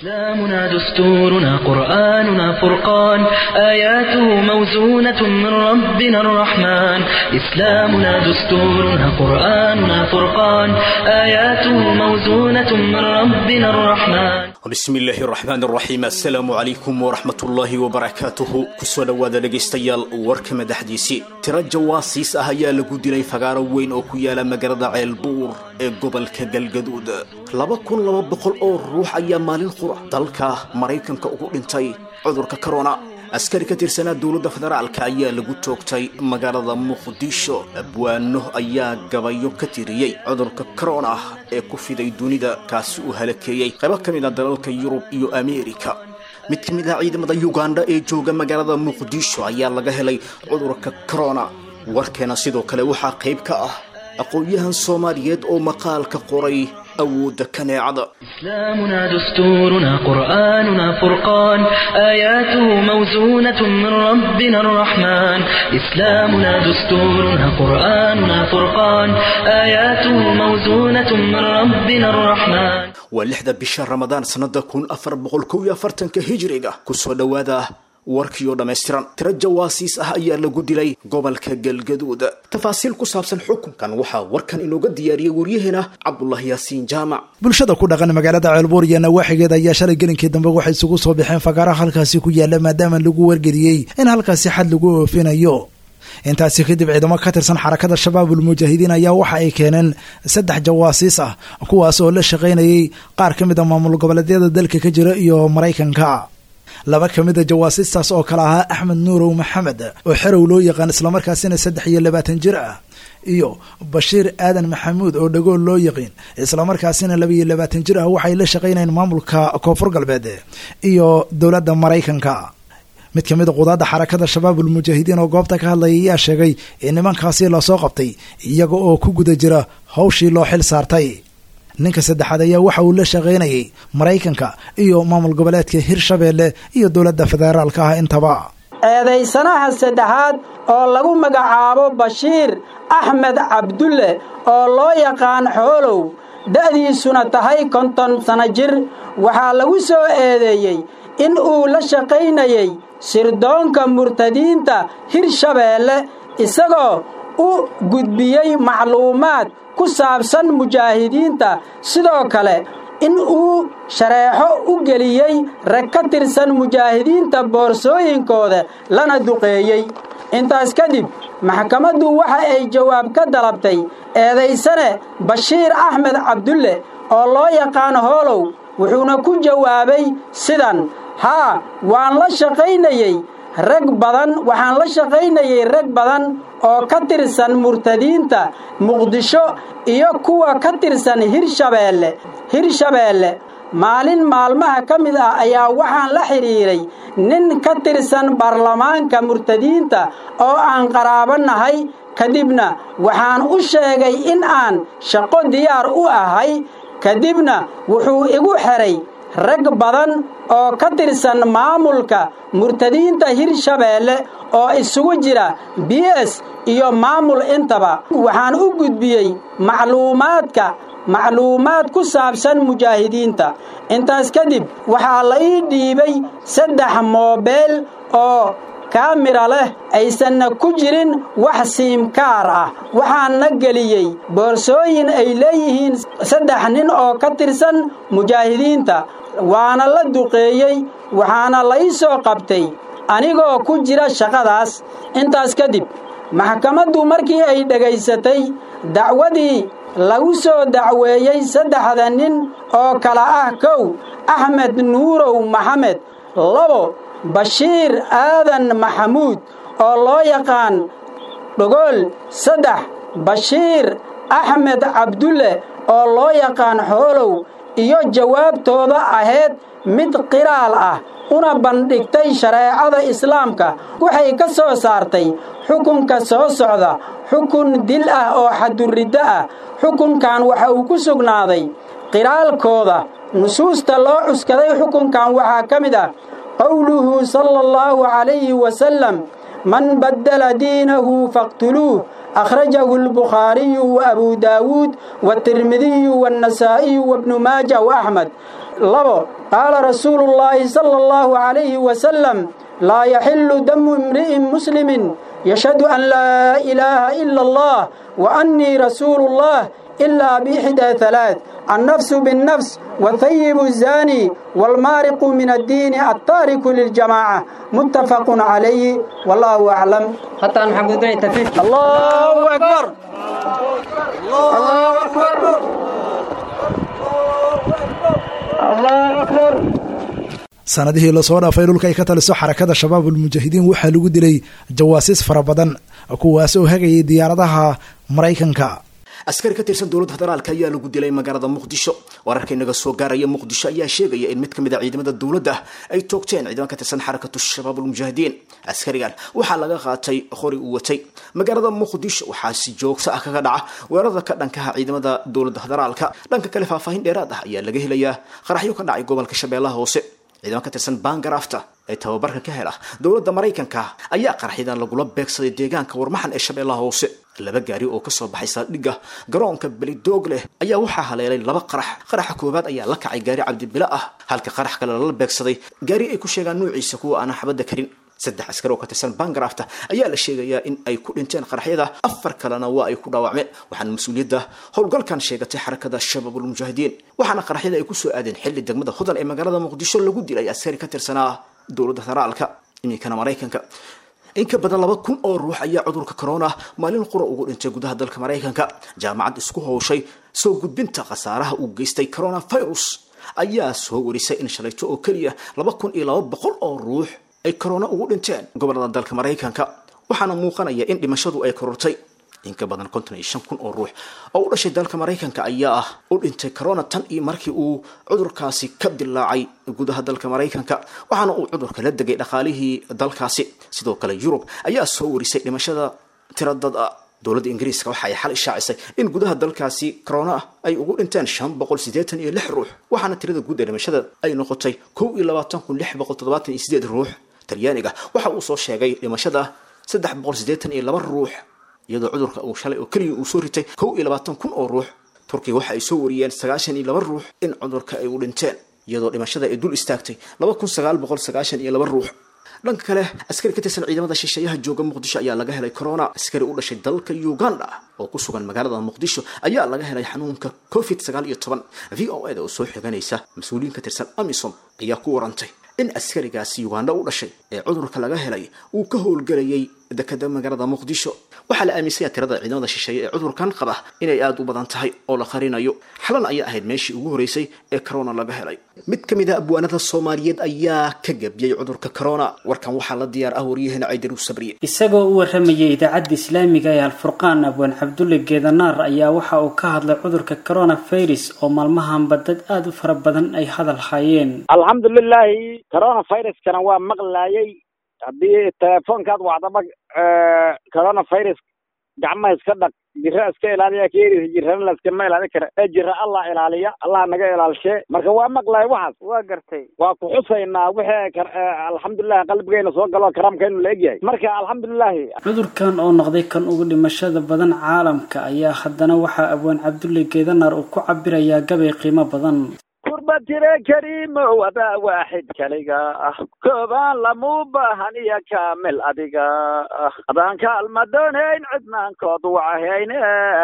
إسلامنا دستورنا قرآننا فرقان آياته موزونة من ربنا الرحمن إسلامنا دستورنا قرآننا فرقان آياته موزونة من ربنا الرحمن bismi illaahi raxmaan raxiim assalaamu calaykum waraxmatullaahi wabarakaatuhu kusoo dhowaada dhegaystayaal warka madaxdiisii tiro jawaasiis ah ayaa lagu dilay fagaaro weyn oo ku yaala magaalada ceelbuur ee gobolka galgaduud laba kun laba boqol oo ruux ayaa maalin qura dalka maraykanka ugu dhintay cudurka corona askari ka tirsanaa dowladda federaalka ayaa lagu toogtay magaalada muqdisho abwaano ayaa gabayo ka tiriyey cudurka corona ee ku fiday dunida kaasi uu halakeeyey qaybo ka mid a dalalka yurub iyo ameerika mid ka mid ah ciidamada yuganda ee jooga magaalada muqdisho ayaa laga helay cudurka corona warkeena sidoo kale waxaa qayb ka ah aqoon-yahan soomaaliyeed oo maqaalka qoray awoodda kaneecada إسلامنا دستورنا قرآننا فرقان آياته موزونة من ربنا الرحمن إسلامنا دستورنا قرآننا فرقان آياته موزونة من ربنا الرحمن waa lixda bisha ramadaan sannada kun afar boqol kow iyo afartanka hijiriga kusoo dhowaada warkiioo dhammaystiran tiro jawaasiis ah ayaa lagu dilay gobolka galgaduud tafaasiil ku saabsan xukunkan waxaa warkan inooga diyaariyey waryaheena cabdulaahi yaasiin jaamac bulshada ku dhaqan magaalada ceelbuur iyo nawaaxigeed ayaa shalay gelinkii dambe waxay isugu soo baxeen fagaaraha halkaasi ku yaala maadaama lagu wargeliyey in halkaasi xad lagu oofinayo intaasi kadib ciidamo ka tirsan xarakada shabaabul mujaahidiin ayaa waxa ay keeneen saddex jawaasiis ah kuwaas oo la shaqaynayay qaar ka mid a maamul goboleedyada dalka ka jira iyo maraykanka laba ka mid a jawaasiistaas oo kale ahaa axmed nuurow maxamed oo xerow loo yaqaan islamarkaasina saddex iyo labaatan jir ah iyo bashiir aadan maxamuud oo dhagool loo yaqiin islamarkaasina laba iyo labaatan jir ah waxay la shaqaynayeen maamulka koonfur galbeed iyo dowladda maraykanka mid ka mid a qudaadda xarakada shabaabul mujaahidiin oo goobta ka hadlaya ayaa sheegay in nimankaasi lasoo qabtay iyaga oo ku guda jira hawshii loo xil saartay ninka saddexaad ayaa waxa uu la shaqaynayay maraykanka iyo maamul goboleedka hirshabeelle iyo dowladda federaalka ah intaba eedaysanaha saddexaad oo lagu magacaabo bashiir axmed cabdulle oo loo yaqaan xoolow da'diisuna tahay konton sano jir waxaa lagu soo eedeeyey in uu la shaqaynayay sirdoonka murtadiinta hirshabeelle isagoo u gudbiyey macluumaad ku saabsan mujaahidiinta sidoo kale in uu shareexo u geliyey rag ka tirsan mujaahidiinta boorsooyinkooda lana duqeeyey intaas kadib maxkamaddu waxa ay jawaab ka dalabtay eedaysane bashiir axmed cabdulle oo loo yaqaan hoolow wuxuuna ku jawaabay sidan haa waan la shaqaynayey rag badan waxaan la shaqaynayay rag badan oo ka tirsan murtadiinta muqdisho iyo kuwa ka tirsan hirshabeelle hirshabeelle maalin maalmaha ka mid ah ayaa waxaan la xidhiiray nin ka tirsan baarlamaanka murtadiinta oo aan qaraabo nahay kadibna waxaan u sheegay in aan shaqo diyaar u ahay kadibna wuxuu igu xidhay rag badan oo ka tirsan maamulka murtadiinta hirshabeelle oo isugu jira b s iyo maamul intaba waxaan u gudbiyey macluumaadka macluumaad ku saabsan mujaahidiinta intaas kadib waxaa la ii dhiibay saddex moobeel oo kaamira leh aysanna ku jirin wax siimkaar ah waxaanna geliyey boorsooyin ay leeyihiin saddex nin oo ka tirsan mujaahidiinta waana la duqeeyey waxaana la ii soo qabtay anigoo ku jira shaqadaas intaas kadib maxkamaddu markii ay dhegaysatay dacwadii lagu soo dacweeyey saddexda nin oo kala ah kow axmed nuurow maxamed labo bashiir aadan maxamuud oo loo yaqaan dhogool saddex bashiir axmed cabdulle oo loo yaqaan xoolow iyo jawaabtooda ahayd mid qiraal ah una bandhigtay shareecada islaamka waxay ka soo saartay xukunka soo socda xukun dil ah oo xaduriddo ah xukunkan waxa uu ku sugnaaday qiraalkooda nusuusta loo cuskaday xukunkan waxaa ka mid ah qowluhu sala allahu calayhi wasalam man baddala diinahu faqtuluuh akhrajahu albukhaariyu wa abuu daawuud waatirmidiyu waannasaa'iyu wabnu maaja wa axmed labo qaala rasuulu llaahi sala allahu calayhi wasalam laa yaxillu damu imri'in muslimin yashhadu an laa ilaaha ila allah wa annii rasuulu llah ilaa biixdaa halaath annafsu binnafs والثيب الزاني والمارق من الدين التارك للجماعة متفق عليه والله أعلم حتى محمد بن تفيف الله أكبر الله أكبر الله أكبر sanadihii lasoo dhaafay dhulka ay ka taliso xarakada shabaab ulmujaahidiin waxaa lagu dilay jawaasiis fara badan kuwaas oo hagayay diyaaradaha maraykanka askari ka tirsan dowladda federaalka ayaa lagu dilay magaalada muqdisho wararka inaga soo gaaraya muqdisho ayaa sheegaya in mid ka mid a ciidamada dowladda ay toogteen ciidamo ka tirsan xarakatu shabaab ulmujaahidiin askarigan waxaa laga qaatay qori uu watay magaalada muqdisho waxaa si joogto ah kaga dhaca weerarada ka dhankaha ciidamada dowladda federaalka dhanka kale faahfaahin dheeraad ah ayaa laga helayaa qaraxyo ka dhacay gobolka shabeellaha hoose ciidamo ka tirsan bangarafta ee tababarka ka hela dowladda maraykanka ayaa qaraxyadan lagula beegsaday deegaanka warmaxan ee shabeellaha hoose laba gaari oo kasoo baxay saldhigga garoonka belidoog leh ayaa waxaa haleelay laba qarax qaraxa koowaad ayaa la kacay gaari cabdibilo ah halka qarax kale lala beegsaday gaari ay ku sheegaan nuuciisa kuwa aanan xabadda karin saddex askari oo ka tirsan bangarafta ayaa la sheegayaa in ay ku dhinteen qaraxyada afar kalena waa ay ku dhaawacmeen waxaana mas-uuliyadda howlgalkan sheegatay xarakada shabaabulmujaahidiin waxaana qaraxyada ay kusoo aadeen xilli degmada hodan ee magaalada muqdisho lagu dilay askari ka tirsanaa dowladda federaalka iminkana maraykanka in ka badan laba kun oo ruux ayaa cudurka corona maalin qura ugu dhintay gudaha dalka maraykanka jaamacad isku howshay soo gudbinta khasaaraha uu geystay coronavirus ayaa soo warisay in shalayto oo keliya laba kun iyo laba boqol oo ruux ay corona ugu dhinteen gobolada dalka maraykanka waxaana muuqanaya in dhimashadu ay korortay in ka badan konton iyo shan kun oo ruux oo u dhashay dalka maraykanka ayaa ah u dhintay corona tan iyo markii uu cudurkaasi ka dilaacay gudaha dalka maraykanka waxaana uu cudurka la degay dhaqaalihii dalkaasi sidoo kale yurub ayaa soo warisay dhimashada tira dad ah dowladda ingiriiska waxa ay xal ishaacisay in gudaha dalkaasi corona ay ugu dhinteen shan boqol siddeetan iyo lix ruux waxaana tirada guud ee dhimashada ay noqotay kow iyo labaatan kun lix boqol toddobaatan iyo sideed ruux talyaaniga waxa uu soo sheegay dhimashada saddex boqol siddeetan iyo laba ruux iyadoo cudurka uu shalay oo keliya uu soo ritay kow iyo labaatan kun oo ruux turkiga waxa ay soo wariyeen sagaashan iyo laba ruux in cudurka ay u dhinteen iyadoo dhimashada ay dul istaagtay laba kun sagaal boqol sagaashan iyo laba ruux dhanka kale askari ka tirsan ciidamada shisheeyaha jooga muqdisho ayaa laga helay corona askari u dhashay dalka uganda oo ku sugan magaalada muqdisho ayaa laga helay xanuunka covid sagaal iyo toban v o eda oo soo xiganaysa mas-uuliyiin ka tirsan amisom ayaa ku warantay in askarigaasi uganda u dhashay ee cudurka laga helay uu ka howlgelayay dekada magaalada muqdisho waxaa la aaminsanya tirada ciidamada shisheeye ee cudurkan qaba inay aada u badan tahay oo la qarinayo xalan ayaa ahayd meeshii ugu horeysay ee corona laga helay mid ka mid a abwaanada soomaaliyeed ayaa ka gabiyey cudurka corona warkan waxaa la diyaar ah waryaheena caydaru sabriye isagoo u warramayay idaacadda islaamiga ee alfurqaan abwaan cabdulle geedanaar ayaa waxa uu ka hadlay cudurka coronavirus oo maalmahanba dad aada u fara badan ay hadal hayeen alxamdulilaahi coronaviruskana waa maqlaayay haddii telefoonkaad wacdaba coronavirus gacmaha iska dhaq jira iska ilaaliya keerisa jirana laskama ilaalin kara ee jira allah ilaaliya allah naga ilaalshee marka waa maqlay waxaas waa gartay waa ku xusaynaa wixii alxamdulilahi qalbigeena soo galo karaamkeenu la egyahay marka alxamdulilahi cudurkan oo noqday kan ugu dhimashada badan caalamka ayaa haddana waxaa abwaan cabdulle geedanaar uu ku cabirayaa gabay qiimo badan kurba tire kariimow adaa waaxid kaliga ah koobaan lamuu baahan iyo kaamil adiga ah adaan kaalma doonayn cidnaankood wacahayne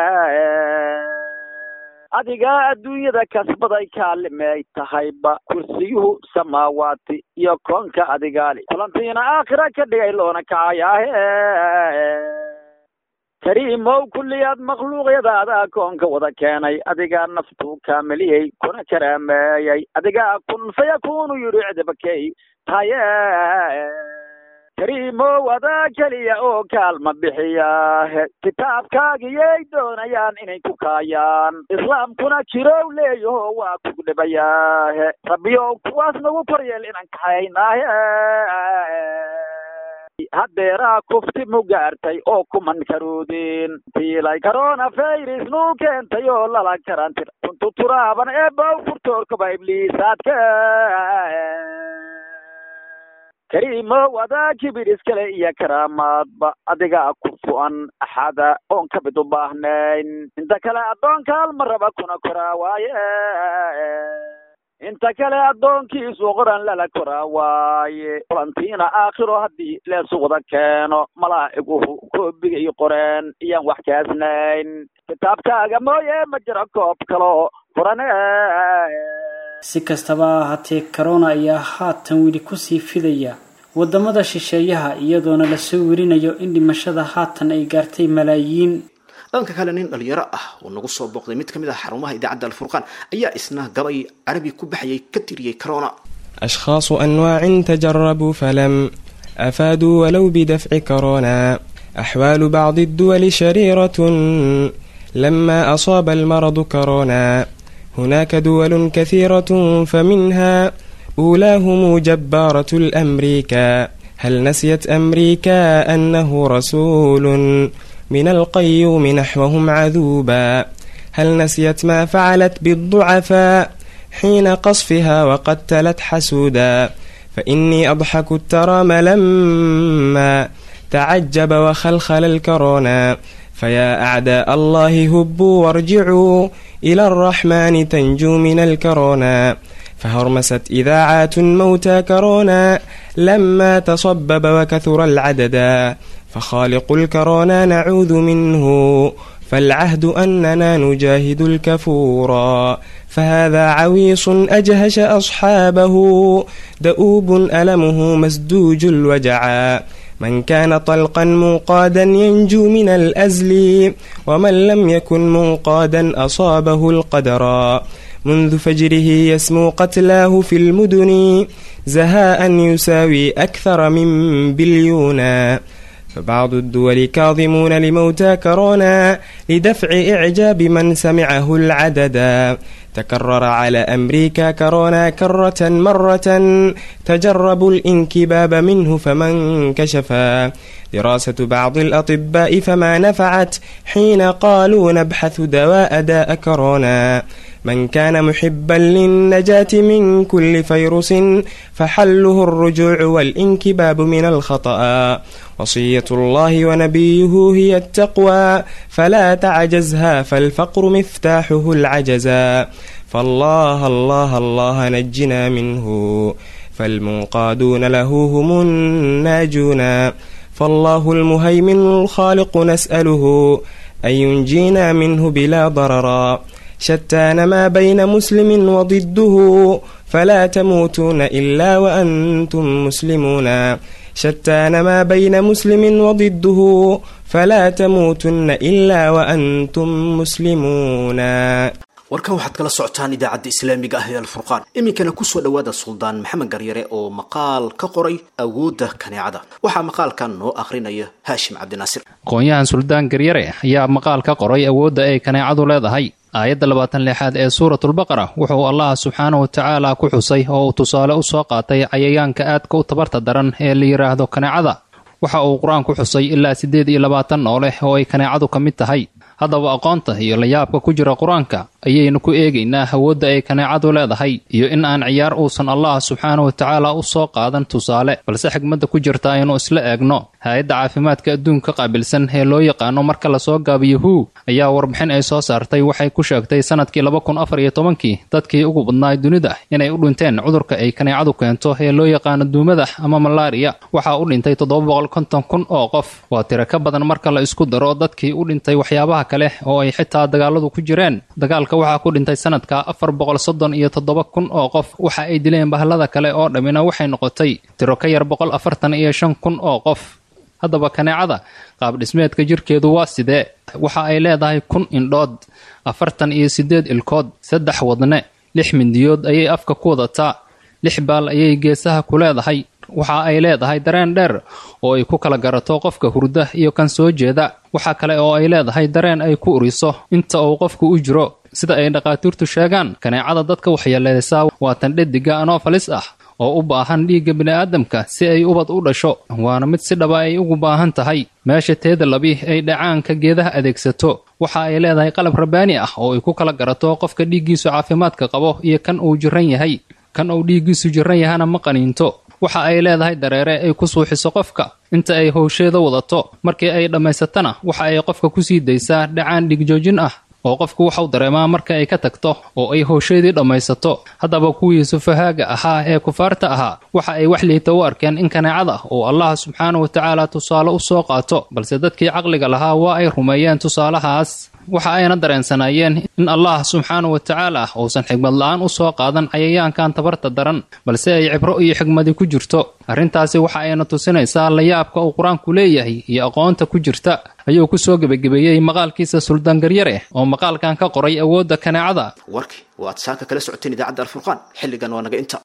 adiga adduunyada kasbaday kaalimay tahayba kursiyuhu samaawaati iyo koonka adigaali kulantiina aakhira ka dhigay loona kacayaahe kariimow kulliyaad makhluuqyadaada koonka wada keenay adigaa naftuu kaamiliyey kuna karaameeyey adigaa kun fayakunu yidhi cidabakey taye kariimow adaa keliya oo kaalma bixiyaahe kitaabkaagiyay doonayaan inay ku kaayaan islaamkuna jirow leeyaho waa kugu dhibayaahe rabbiyow kuwaas nagu koryeel inaan kaxaynaahe haddeeraa kufti mu gaartay oo kuman karuudin tiilay coronavirus nuu keentay oo lala karantir kuntu turaaban eebow furtoorkaba ibliisaadka kariimow adaa kibir iskale iyo karaamaadba adigaa ku fu'an axada oon ka mid u baahnayn inta kale addoonka halma raba kuna koraa waaye inta kale addoonkiisu qoran lala koraa waaye kulantiina aakhiro haddii leesu wada keeno malaa'iguhu koobigay qoreen iyaan wax kaasnayn kitaabkaaga mooye ma jiro koob kalo furane si kastaba ha ahaatee corona ayaa haatan weli kusii fidaya wadamada shisheeyaha iyadoona lasoo werinayo in dhimashada haatan ay gaartay malaayiin dhanka kale nin dhalinyaro ah oo nagu soo booqday mid ka mid ah xarumaha idaacadda alfurqaan ayaa isna gabay carabi ku baxayay ka tiriyey corona أشخاص أنواع تجربوا فلم أفادوا ولو بدفع كورونا أحوال بعض الدول شريرة لما أصاب المرض كورونا هناك دول كثيرة فمنها أولاهم جبارة الأمريكا هل نسيت أمريكا أنه رسول من القيوم نحوهم عذوبا هل نسيت ما فعلت بالضعفاء حين قصفها وقتلت حسودا فإني أضحك الترام لما تعجب وخلخل الكورونا فيا أعداء الله هبوا وارجعوا إلى الرحمن تنجو من الكورونا فهرمست إذاعات موتى كورونا لما تصبب وكثر العددا فخالق الكورونا نعوذ منه فالعهد أننا نجاهد الكفورا فهذا عويص أجهش أصحابه دؤوب ألمه مسدوج الوجعا من كان طلقا منقادا ينجو من الأزل ومن لم يكن منقادا أصابه القدرا منذ فجره يسمو قتلاه في المدن زهاء يساوي أكثر من بليونا فبعض الدول كاظمون لموتى كورونا لدفع إعجاب من سمعه العددا تكرر على أمريكا كورونا كرة مرة تجربوا الانكباب منه فمن كشفا دراسة بعض الأطباء فما نفعت حين قالوا نبحث دواء داء كورونا من كان محبا للنجاة من كل فيروس فحله الرجوع والانكباب من الخطأ وصية الله ونبيه هي التقوى فلا تعجزها فالفقر مفتاحه العجزا فالله الله الله نجنا منه فالمنقادون له هم الناجون فالله المهيمن الخالق نسأله أن ينجينا منه بلا ضررا شتان ما بين مسلم وضده فلا تموتون إلا وأنتم مسلمون شتان ما بين مسلم وضده فلا تموتن إلا وأنتم مسلمون warkan waxaad kala socotaan idaacadda islaamiga ah ee alfurqaan iminkana kusoo dhowaada suldaan maxamed garyare oo maqaal ka qoray awoodda kaneecada waxaa maqaalkan noo akhrinaya haashim cabdinaasir aqoon-yahan suldaan garyare ayaa maqaal ka qoray awoodda ay kaneecadu leedahay aayadda labaatan lixaad ee suuratulbaqara wuxuu allah subxaanahu watacaala ku xusay oo uu tusaale u soo qaatay cayayaanka aadka u tabarta daran ee la yidhaahdo kaneecada waxa uu qur-aanku xusay ilaa siddeed iyo labaatan nooleh oo ay kaneecadu ka mid tahay haddaba aqoonta iyo layaabka ku jira qur-aanka ayaynu ku eegaynaa awoodda ay kaneecadu leedahay iyo in aan ciyaar uusan allah subxaanahu watacaala u soo qaadan tusaale balse xigmadda ku jirta aynu isla eegno hay-adda caafimaadka adduunka qaabilsan ee loo yaqaano marka lasoo gaabiyo hu ayaa warbixin ay soo saartay waxay ku sheegtay sanadkii laba kun afar iyo tobankii dadkii ugu badnaay dunida inay u dhinteen cudurka ay kaneecadu keento ee loo yaqaano duumada ama malaariya waxaa u dhintay toddoba boqol konton kun oo qof waa tiro ka badan marka la isku daro dadkii u dhintay waxyaabaha kale oo ay xitaa dagaaladu ku jireen dagaalka waxaa ku dhintay sanadka afar boqol soddon iyo toddoba kun oo qof waxa ay dileen bahlada kale oo dhammina waxay noqotay tiro ka yar boqol afartan iyo shan kun oo qof haddaba kaneecada qaab dhismeedka jirkeedu waa sidee waxa ay leedahay kun indhood afartan iyo siddeed ilkood saddex wadne lix mindiyood ayay afka ku wadataa lix baal ayay geesaha ku leedahay waxa ay leedahay dareen dheer oo ay ku kala garato qofka hurda iyo kan soo jeeda waxa kale oo ay leedahay dareen ay ku uriso inta uu qofku u jiro sida ay dhakhaatiirtu sheegaan kaneecada dadka waxyeeleysaa waa tan dhediga anofalis ah oo u baahan dhiigga bini'aadamka si ay ubad u dhasho waana mid si dhaba ay ugu baahan tahay meesha teeda labi ay dhacaanka geedaha adeegsato waxa ay leedahay qalab rabbaani ah oo ay ku kala garato qofka dhiiggiisu caafimaadka qabo iyo kan uu jiran yahay kan uu dhiiggiisu jiran yahana ma qaniinto waxa ay leedahay dareere ay ku suuxiso qofka inta ay howsheeda wadato markii ay dhammaysatana waxa ay qofka kusii daysaa dhacaan dhigjoojin ah oo qofku waxau dareemaa marka ay ka tagto oo ay howsheedii dhammaysato haddaba kuwii sufahaaga ahaa ee kufaarta ahaa waxa ay wax liita u arkeen in kaneecada oo allah subxaana wa tacaala tusaale u soo qaato balse dadkii caqliga lahaa waa ay rumeeyeen tusaalahaas waxa ayna dareensanaayeen in allah subxaana wa tacaala uusan xigmad la-aan u soo qaadan cayayaankan tabarta daran balse ay cibro iyo xigmadi ku jirto arrintaasi waxa ayna tusinaysaa layaabka uu qur-aanku leeyahay iyo aqoonta ku jirta ayuu ku soo gebagabeeyey maqaalkiisa suldaangaryare oo maqaalkan ka qoray awoodda kaneecada warkii waad saaka kala socoteen idaacadda alfurqaan xilligan waa naga inta